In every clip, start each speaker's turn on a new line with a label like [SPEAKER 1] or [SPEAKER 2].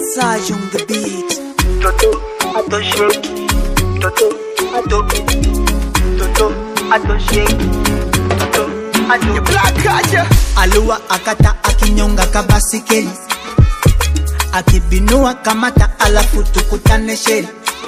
[SPEAKER 1] Saj on the beat.
[SPEAKER 2] Toto, ato shake. Toto, ato. Toto, ato shake. Toto, ato.
[SPEAKER 1] Black Aja. Alua akata akinyonga kabasikeli akibinua kamata alafu tukutane sheli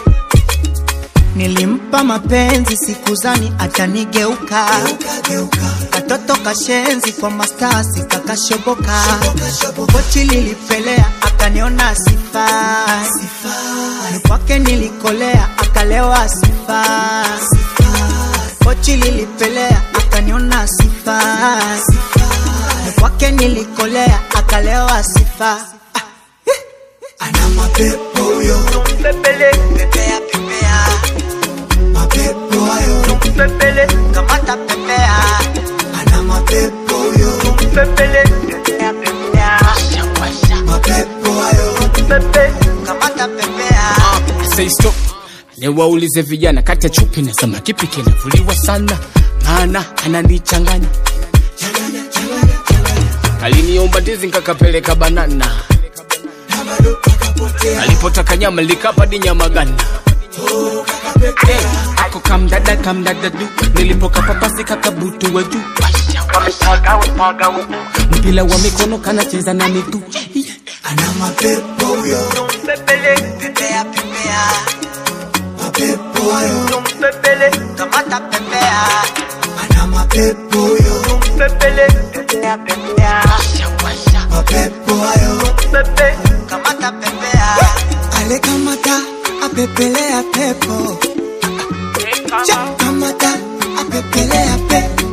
[SPEAKER 1] Nilimpa mapenzi sikuzani atanigeuka katoto kashenzi kwa mastasi kakashoboka kochi lilipelea akaniona sifai ni kwake nilikolea akalewa sifai kochi lilipelea akaniona sifai ni kwake nilikolea akalewa sifa ana mapepo huyo
[SPEAKER 2] Pepele,
[SPEAKER 1] pepea pepea mapepo hayo
[SPEAKER 2] pepele,
[SPEAKER 1] kamata pepea ana mapepo huyo
[SPEAKER 2] pepele. Pepea, pepea.
[SPEAKER 1] mapepo hayo
[SPEAKER 2] Pepe,
[SPEAKER 1] kamata pepea
[SPEAKER 3] Say stop. Niwaulize vijana kati ya chupi na samaki kipi kinavuliwa sana, maana ananichanganya. Aliniomba ndizi nikakapeleka banana, alipotaka nyama likapa di nyama gana. Eh, ako kamdada kamdada du, nilipokapapasi kakabutu wa juu.
[SPEAKER 2] wamepaga, wamepaga huku.
[SPEAKER 3] Mpila wa mikono kanacheza na miguu.
[SPEAKER 1] ana mapepo huyo
[SPEAKER 2] Pepele,
[SPEAKER 1] pepea pepea mapepo hayo
[SPEAKER 2] pepele,
[SPEAKER 1] kamata pepea ana mapepo huyo
[SPEAKER 2] pepele. Pepea, pepea.
[SPEAKER 1] mapepo hayo
[SPEAKER 2] Pepe,
[SPEAKER 1] kamata pepea ale kamata apepelea pepo Cha, kamata apepelea pepo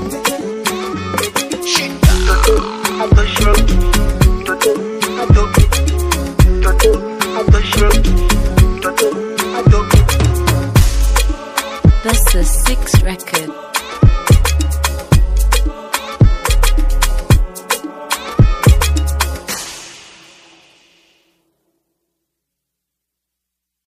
[SPEAKER 2] ato shake. Toto, ato. Toto, ato shake. Toto, ato.
[SPEAKER 4] This is Six Record.